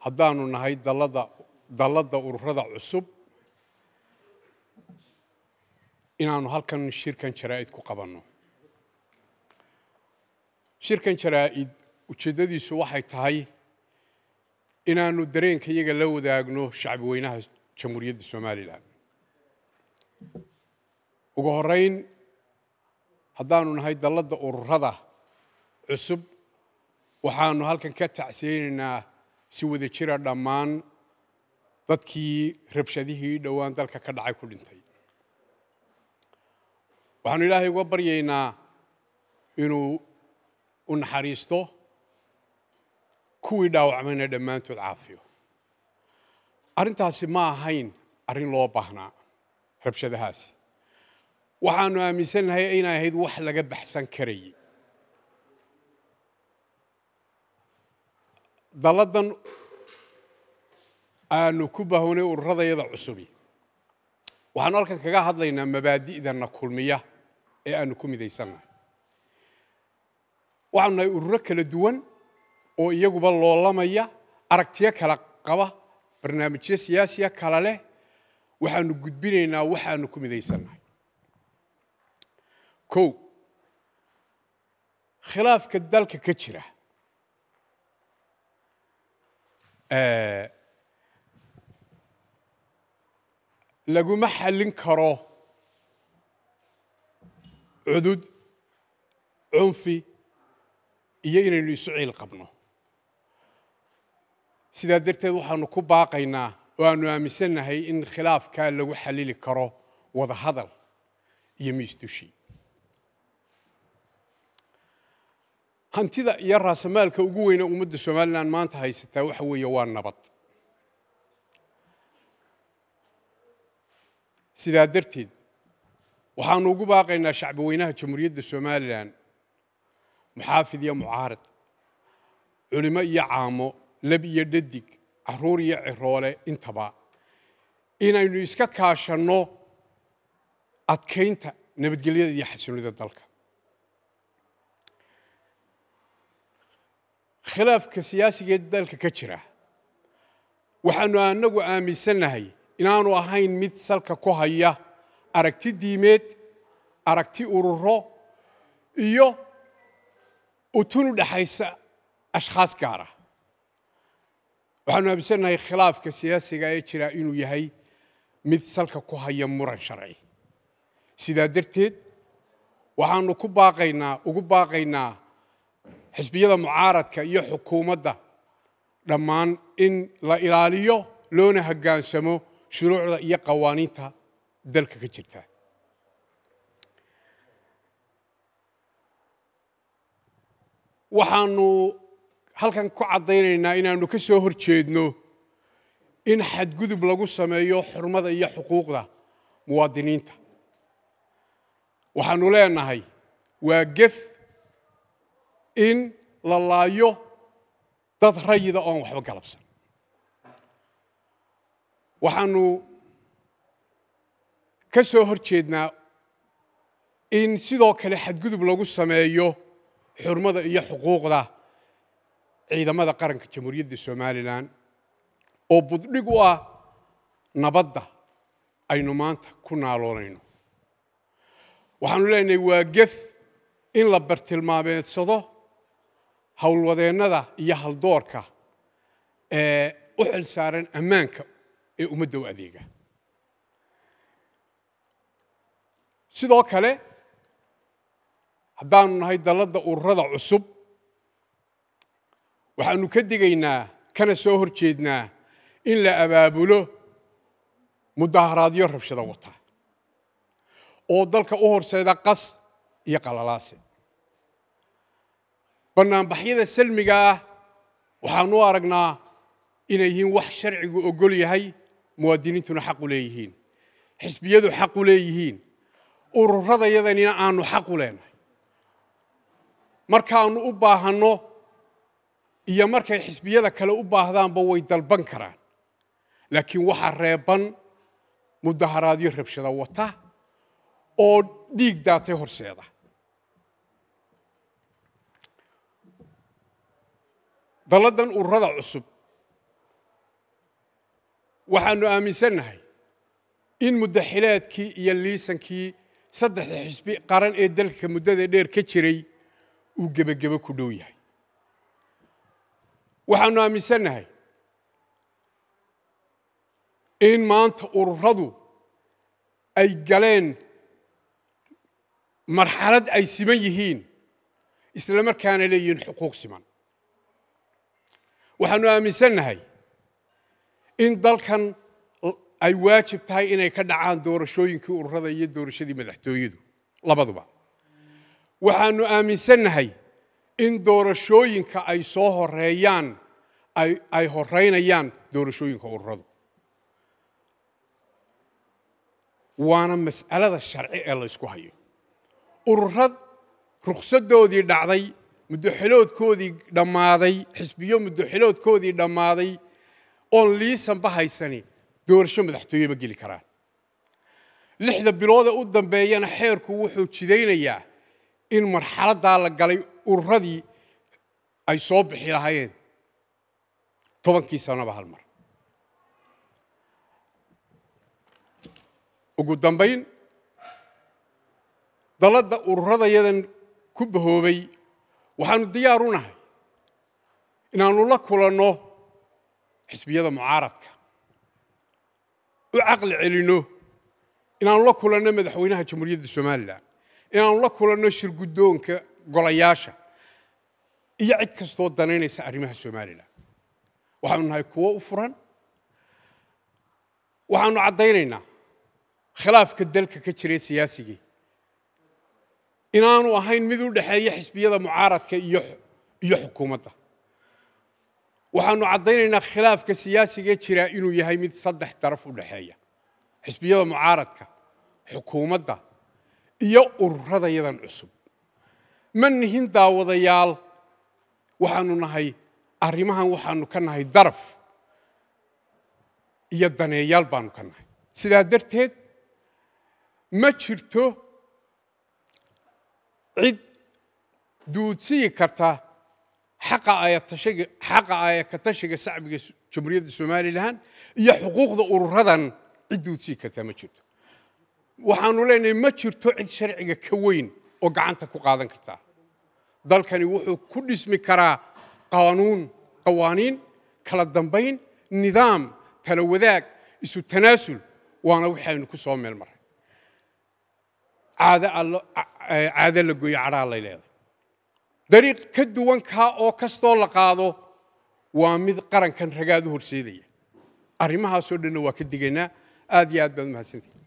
haddaanu nahay dalladda dalladda ururada cusub inaanu halkan shirkan jaraa'id ku qabanno shirkan jaraa'id ujeeddadiisu waxay tahay inaanu dareenka iyaga la wadaagno shacbi weynaha jamhuuriyadda somalilan ugu horrayn haddaanu nahay dalladda ururada cusub waxaanu halkan ka tacsiyeynaynaa si wada jira dhammaan dadkii rabshadihii dhowaan dalka ka dhacay ku dhintay waxaanu ilaahay uga baryaynaa inuu u naxariisto kuwii dhaawacmayna dhammaantood caafiyo arrintaasi ma ahayn arrin loo baahnaa rabshadahaasi waxaanu aaminsannahay inay ahayd wax laga baxsan karayay dalladdan aanu ku bahownay ururadayada cusubi waxaanu halkan kaga hadlaynaa mabaadi'dana kulmiya ee aanu ku midaysannahay waxaanu nahay ururo kala duwan oo iyaguba loolamaya aragtiyo kala qaba barnaamijyo siyaasiya kala leh waxaanu gudbinaynaa waxaanu ku midaysannahay kow khilaafka dalka ka jira laguma xallin karo cudud cunfi iyo inaynu isu ciil qabno sidaa darteed waxaanu ku baaqaynaa oo aanu aaminsannahay in khilaafkaa lagu xallili karo wada hadal iyo miisdushi hantida iyo raasamaalka ugu weyne ummadda somalilan maanta haysataa waxa weeye waa nabad sidaa darteed waxaanu ugu baaqaynaa shacbi weynaha jamhuuriyadda somalilan muxaafid iyo mucaarad culimo iyo caamo lab iyo dhadig caruur iyo ciroole intaba inaynu iska kaashanno adkaynta nabadgelyada iyo xasilonida dalka khilaafka siyaasiga ee dalka ka jira waxaanu anagu aaminsannahay inaanu ahayn mid salka ku haya aragti diimeed aragti ururo iyo utun u dhexaysa ashkhaas gaara waxaanu aaminsannahay khilaafka siyaasiga ee jira inuu yahay mid salka ku haya muran sharci sidaa darteed waxaanu ku baaqaynaa ugu baaqaynaa xisbiyada mucaaradka iyo xukuumadda dhammaan in la ilaaliyo loona hoggaansamo shuruucda iyo qawaaniinta dalka ka jirta waxaanu halkan ku caddaynaynaa inaanu ka soo hor jeedno in xadgudub lagu sameeyo xurmada iyo xuquuqda muwaadiniinta waxaanu leenahay waa gef in la laayo dad rayida oon waxba galabsan waxaanu ka soo hor jeednaa in sidoo kale xadgudub lagu sameeyo xurmada iyo xuquuqda ciidamada qaranka jamhuuriyadda somalilan oo buddhig u ah nabadda aynu maanta ku naaloonayno waxaanu leenahay waa gef in la bartilmaameedsado howlwadeennada iyo haldoorka ee u xil saaran ammaanka ee ummadda u adeega sidoo kale haddaanu nahay dalladda ururada cusub waxaanu ka digaynaa kana soo hor jeednaa in la abaabulo mudaharaadyo rabshado wata oo dalka u horseeda qas iyo qalalaase bannaanbaxyada salmiga ah waxaanu u aragnaa inay yihiin wax sharcigu ogol yahay muwaadiniintuna xaq u leeyihiin xisbiyadu xaq u leeyihiin ururadayadanina aanu xaq u leenahay markaanu u baahanno iyo markay xisbiyada kale u baahdaanba way dalban karaan laakiin waxaa reeban mudaharaadyo rabshado wata oo dhiig daatay horseeda dalladdan ururada cusub waxaannu aaminsannahay in muddaxileedkii iyo liisankii saddexda xisbi qaran ee dalka muddada dheer ka jiray uu gebagebo ku dhow yahay waxaannu aaminsannahay in maanta ururadu ay galeen marxalad ay siman yihiin isla markaana leeyihiin xuquuq siman waxaannu aaminsannahay in dalkan ay waajib tahay inay ka dhacaan doorashooyinkii ururada iyo doorashadii madaxtooyadu labaduba waxaannu aaminsannahay in doorashooyinka ay soo horeeyaan ay horeynayaan doorashooyinka ururadu waana mas'alada sharci ee la ysku hayo ururad rukhsaddoodii dhacday muddoxiloodkoodii dhammaaday xisbiyo muddoxiloodkoodii dhammaaday oon liisanba haysani doorasho madaxtooye ma geli karaan lixda biloodee u dambeeyana xeerku wuxuu jidaynayaa in marxaladdaa la galay ururadii ay soo bixi lahaayeen tobankii sanaba hal mar ugu dambayn dalladda ururadayadan ku bahoobay waxaannu diyaar u nahay inaannu la kulanno xisbiyada mucaaradka u caqli celinno inaannu la kulanno madaxweynaha jamhuuriyadda somalilan inaannu la kulanno shirguddoonka golayaasha iyo cid kastoo danaynaysa arrimaha somalilan waxaanu nahay kuwo u furan waxaannu caddaynaynaa khilaafka dalka ka jira siyaasigii inaanu ahayn mid u dhexeeya xisbiyada mucaaradka iyo iyo xukuumadda waxaannu caddaynaynaa khilaafka siyaasiga jira inuu yahay mid saddex daraf u dhexeeya xisbiyada mucaaradka xukuumadda iyo ururadayadan cusub ma nihin daawadayaal waxaannu nahay arrimahan waxaannu ka nahay daraf iyo daneeyaal baannu ka nahay sidaa darteed ma jirto cid duudsiyi karta xaqa ayatashiga xaqa ayakatashiga shacbiga jamhuuriyadda somalilan iyo xuquuqda ururadan cid duudsiyi kartaa ma jirto waxaannu leenahay ma jirto cid sharciga ka weyn oo gacanta ku qaadan kartaa dalkani wuxuu ku dhismi karaa qaanuun qawaaniin kala dambayn nidaam tala wadaag isu tanaasul waana waxaynu ku soo meel maray caado la gooyo cadhaa lay leedahay dariiq ka duwan kaa oo kastoo la qaado waa mid qarankan ragaad u horseedaya arrimahaasoo dhanna waa ka digaynaa aad iyo aad baad umahadsantihi